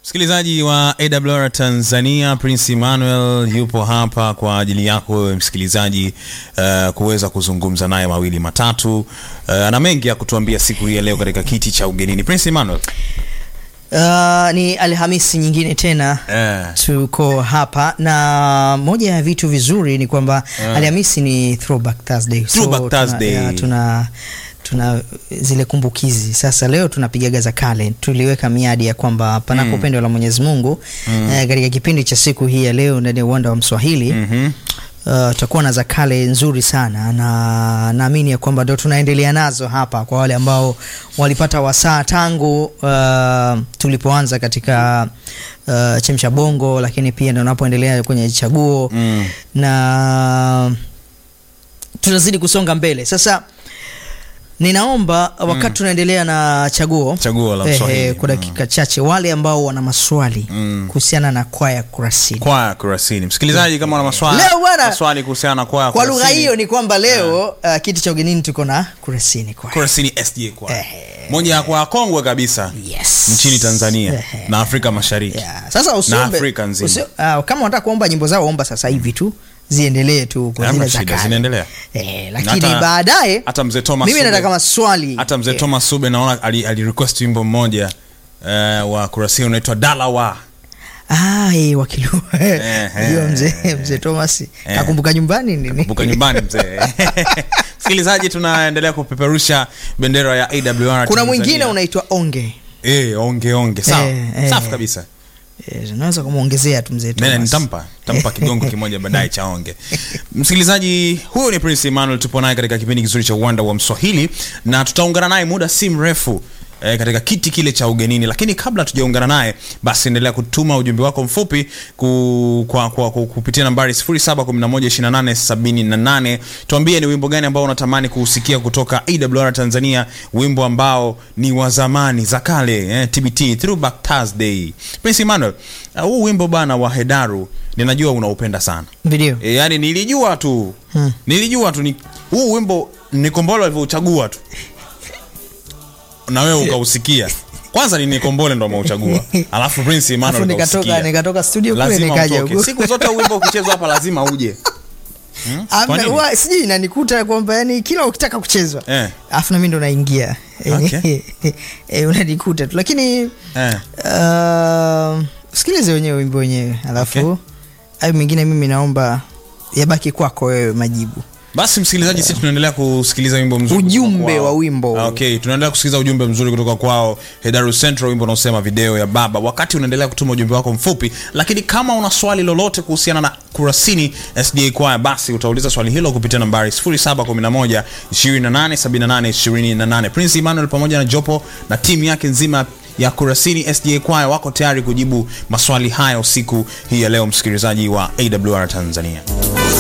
Msikilizaji wa AWR Tanzania, Prince Emmanuel yupo hapa kwa ajili yako wewe msikilizaji, uh, kuweza kuzungumza naye mawili matatu. Uh, ana mengi ya kutuambia siku hii ya leo katika kiti cha ugenini. Prince Emmanuel, Uh, ni Alhamisi nyingine tena eh, tuko hapa na moja ya vitu vizuri ni kwamba Alhamisi ni throwback Thursday. Throwback tuna, Thursday. ya, tuna tuna zile kumbukizi sasa. Leo tunapigaga za kale, tuliweka miadi ya kwamba panapo pendo la Mwenyezi Mungu eh, katika kipindi cha siku hii ya leo ndani ya uwanda wa Mswahili mhm. Uh, tutakuwa na za kale nzuri sana na naamini ya kwamba ndo tunaendelea nazo hapa kwa wale ambao walipata wasaa tangu uh, tulipoanza katika uh, chemsha bongo, lakini pia ndo unapoendelea kwenye chaguo Mm. na tunazidi kusonga mbele sasa. Ninaomba wakati tunaendelea na chaguo Chaguo la eh, Mswahili. eh, kwa dakika chache, wale ambao wana maswali Mm. kuhusiana na kwaya Kurasini Kwaya Kurasini. Msikilizaji, kama una maswali Leo bwana, maswali kuhusiana na kwaya kwa lugha Kurasini, hiyo ni kwamba leo uh, kiti cha ugenini tuko na Kurasini kwaya. Kurasini SDA kwaya, Eh. moja ya kwaya kongwe kabisa Yes. nchini Tanzania Eh. na Afrika Mashariki. Yeah. Sasa usiombe, Afrika nzima. usi, uh, kama unataka kuomba nyimbo zao omba sasa hivi tu ziendelee tu kwa Hamna zile za shida, kale. zinaendelea. Eh, lakini Hata- baadaye hata mzee Thomas mimi Sube- nataka maswali hata mzee Eh, Thomas Sube naona ali, ali request wimbo mmoja uh, wa Kurasini unaitwa Dalawa. ah, eh, wakilua Eh, hiyo eh, mzee mzee Thomas kakumbuka nyumbani nini Kumbuka nyumbani mzee. Msikilizaji, tunaendelea kupeperusha bendera ya AWR kuna Tanzania. mwingine unaitwa onge eh, onge onge sawa Eh, eh. safi kabisa. eh, unaweza kumwongezea tu mzee Nene, Thomas nitampa nitampa kigongo kimoja baadaye cha onge. Msikilizaji, huyu ni Prince Emmanuel, tupo naye katika kipindi kizuri cha uwanda wa Mswahili na tutaungana naye muda si mrefu eh, katika kiti kile cha ugenini, lakini kabla tujaungana naye, basi endelea kutuma ujumbe wako mfupi ku, kwa, kwa, kwa, kupitia nambari 07112878. Tuambie ni wimbo gani ambao unatamani kuusikia kutoka AWR Tanzania, wimbo ambao ni wa zamani za kale eh, TBT Throwback Thursday. Prince Emmanuel, uh, huu wimbo bana wa Hedaru ninajua unaupenda sana. video E, yani nilijua tu Hmm. nilijua tu ni, huu wimbo Nikombole alivyouchagua tu na wewe ukausikia. Kwanza ni Nikombole ndo ameuchagua, alafu Prince Emmanuel Alafu nikatoka ukausikia. nikatoka studio kule Lazima nikaja utoke. huku Siku zote wimbo ukichezwa hapa lazima uje. Hmm? Kwa Amna, nini? huwa sijui inanikuta kwamba yani kila ukitaka kuchezwa Eh. alafu nami ndo naingia Okay. Eh, unanikuta tu lakini Eh. uh, sikilize wenyewe wimbo wenyewe alafu Okay. hayo mengine mimi naomba yabaki kwako wewe majibu Basi msikilizaji, sisi tunaendelea kusikiliza wimbo mzuri Ujumbe kutoka kwao. wa wimbo. Ah, Okay, tunaendelea kusikiliza ujumbe mzuri kutoka kwao Hedaru Central, wimbo unaosema video ya baba. Wakati unaendelea kutuma ujumbe wako mfupi, lakini kama una swali lolote kuhusiana na Kurasini SDA Choir, basi utauliza swali hilo kupitia nambari 0711 2878 28. Prince Emmanuel pamoja na jopo na timu yake nzima ya Kurasini SDA Choir wako tayari kujibu maswali hayo siku hii ya leo, msikilizaji wa AWR Tanzania.